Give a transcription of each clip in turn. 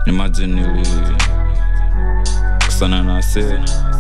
imagine nili kusana na se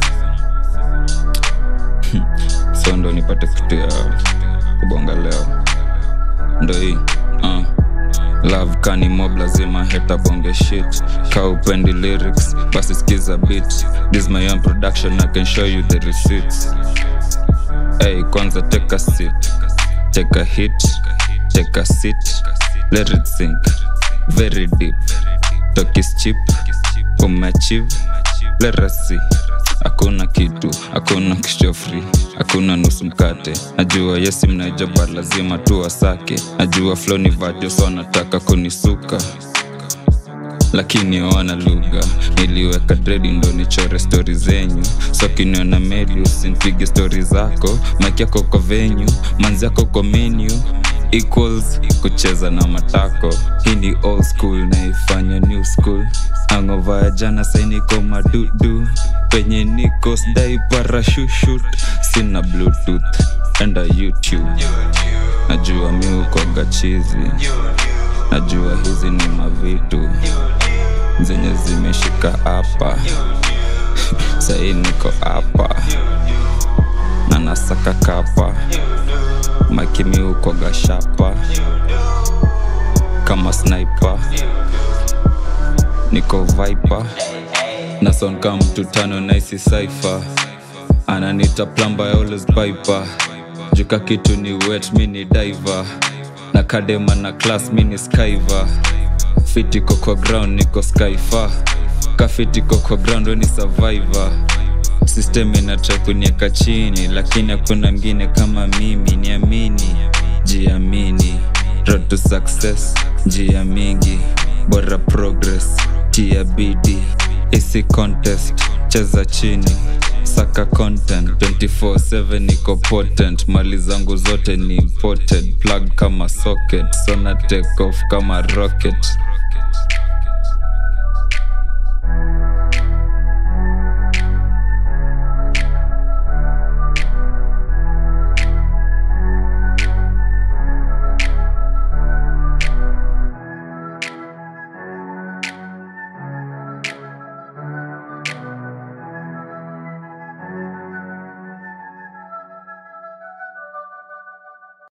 so ndo nipate kitu ya kubonga leo ndo hii uh. love kani mob lazima heta bonge shit ka upendi lyrics basi skiza beat this my own production i can show you the receipts hey kwanza take a seat take a hit take a seat let it sink very deep talk is cheap umeachieve let us see hakuna kitu hakuna kishofri hakuna nusu mkate najua yesi mnaijaba lazima tu wasake najua flo ni vajo so nataka kunisuka lakini wana lugha niliweka dredi ndo nichore stori zenyu so kiniona meli usinipige stori zako maki yako kwa venyu manzi yako kwa menu equals kucheza na matako hii ni old school naifanya new school angova ya jana sainiko madudu penye niko sdai parashushut sina bluetooth enda youtube najua mi ukoga chizi najua hizi ni mavitu zenye zimeshika hapa sahii niko hapa na nasaka kapa makimi ukoga shapa kama sniper niko viper na sonka mtu tano naisi saifa ananita plamba ya always piper juka kitu ni wet mi ni diver na kadema na class mi ni skyver fiti koko ground niko skyfa kafiti koko ground weni survivor system inatrai kunieka chini lakini hakuna mngine kama mimi niamini jiamini road to success njia mingi bora progress tia bidi isi contest cheza chini saka content 24/7 niko potent mali zangu zote ni imported plug kama socket sona take off kama rocket